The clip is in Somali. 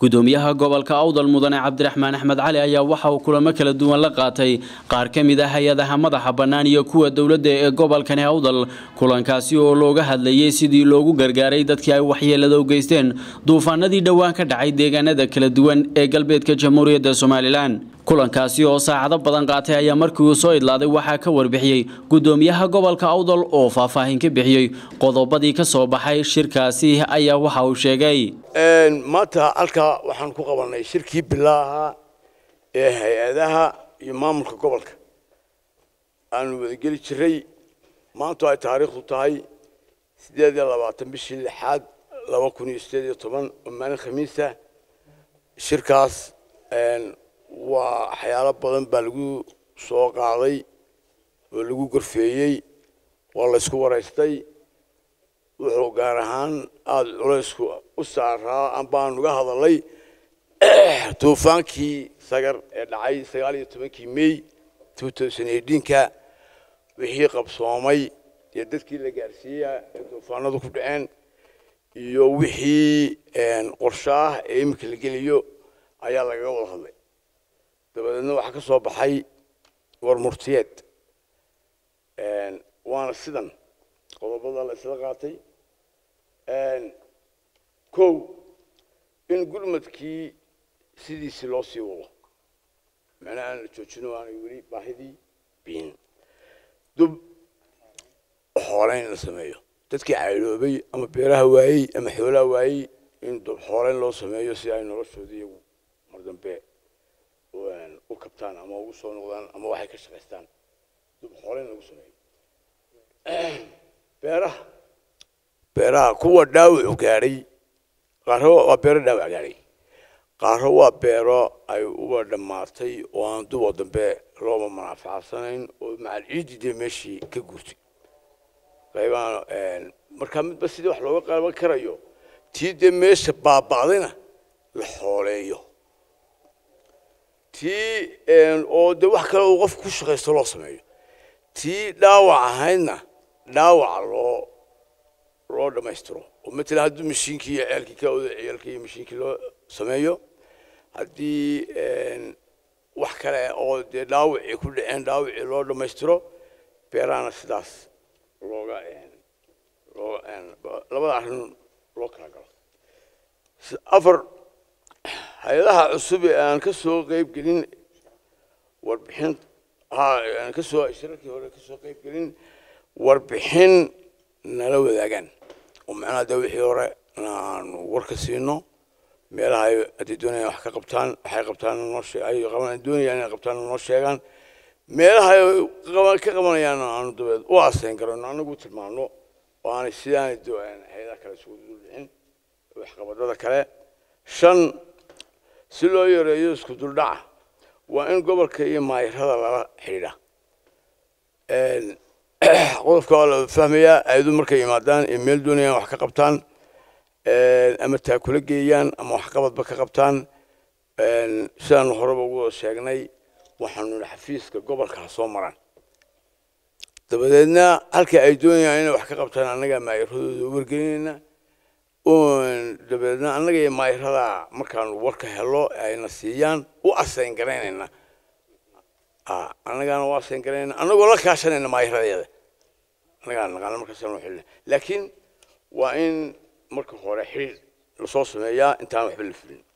gudoomiyaha gobolka awdal mudane cabdiraxmaan axmed cali ayaa waxa uu kulamo kala duwan la qaatay qaar ka mid ah hay-adaha madaxa bannaan iyo kuwa dowladda ee gobolkani awdal kulankaasi oo looga hadlayay sidii loogu gargaaray dadkii ay waxyeelada u geysteen duufaanadii dhowaan ka dhacay deegaanada kala duwan ee galbeedka jamhuuriyadda somalilan kulankaasi oo saacado badan qaatay ayaa markii uu soo idlaaday waxaa ka warbixiyey gudoomiyaha gobolka awdal oo faahfaahin ka bixiyey qodobadii ka soo baxay shirkaasi ayaa waxa uu sheegay maanta halkaa waxaan ku qabanay shirkii bilaaha ee hay-adaha iyo maamulka gobolka aanu wadageli jiray maantu ay taariikhdu tahay siddeed iyo labaatan bishii lixaad laba kun iyo siddeed iyo toban oo maalin khamiisa shirkaas waa waxyaalo badan baa lagu soo qaaday oo lagu gorfeeyey waa laysku waraystay wuxuu gaar ahaan aada culaysku u saaraa ambaan uga hadalay duufaankii sagar ee dhacay sagaal iyo tobankii may two thousand eighteenka wixii qabsoomay iyo dadkii la gaarsiiya ee duufaanadu ku dhaceen iyo wixii qorsho ah ee iminka la geliyo ayaa lagaga wada hadlay dabadeedna waxaa ka soo baxay war murtiyeed waana sidan qodobada la isla qaatay kow in gurmadkii sidiisii loo sii wado macnaha aan la joojino aanay weli baahidii biin dub xooleyn la sameeyo dadkii caydhoobay ama beeraha waayey ama xoolaha waayey in dub xooleyn loo sameeyo si ay noloshooda iyagu mar dambe u kabtaan ama ugu soo noqdaan ama waxay ka shaqaystaan dub xooleyn lagu sameeyo beeraha beeraha kuwa dhaawacu gaadhay qaaro waa beero dhaawac gaadhay qaaro waa beero ay uba dhammaatay oo aan dubo dambe looba manaafacsanayn oo macal ciidii dee meeshii ka guurtay qaybaan markaa midba sidii wax looga qaban karayo tii dee meesha baaba'dayna la xooleeyo tii oo dee wax kale uu qofka ku shaqaysto loo sameeyo tii dhaawac ahaydna dhaawaca loo loo dhammaystiro oo matala haddii mashiinkii iyo ceelkii ka oda ceelkii iyo mashiinkii loo sameeyo haddii wax kale oo dee dhaawacii ku dhaceen dhaawacii loo dhammaystiro beerahana sidaas looga loo labada arrin loo kala galo afar hay-adaha cusub ee aan ka soo qeyb gelin warbixin ha aan ka soo shirarkii hore ka soo qeyb gelin warbixin nala wadaagaan oo macnaha dee wixii hore aanu warka siino meelaha ay haddii doonayaan wax ka qabtaan waxay qabtaan noo shee ay qaban doonayaan inay qabtaan noo sheegaan meelaha ay qaban ka qabanayaan aanu dabeed u asayn karano anagu tilmaano oo aanay sidaanay hay-adaha kale isugu duldhicin waxqabadada kale shan si loo yareeyo isku duldhaca waa in gobolka iyo maayirada lala xidhiidha qodobka waa la fahmayaa ayadu markay yimaadaan ee meel doonayaan wax ka qabtaan ama taakula geeyaan ama waxqabadba ka qabtaan sidaanu horeba ugu sheegnay waxaanu nihi xafiiska gobolka ha soo maraan dabadeedna halka ay doonayaan inay wax ka qabtaan annagaa maayiradooda wargelinayna dabadeedna annaga iyo maayirada markaanu warka helo ayna siiyaan u asayn garaynayna annagaana u asayn garaynayna annagoo la kaashanayna maayiradeeda annagaa naqaana markaasaan xilina laakiin waa in marka hore xiriir lasoo sameeyaa intaan waxba la fulin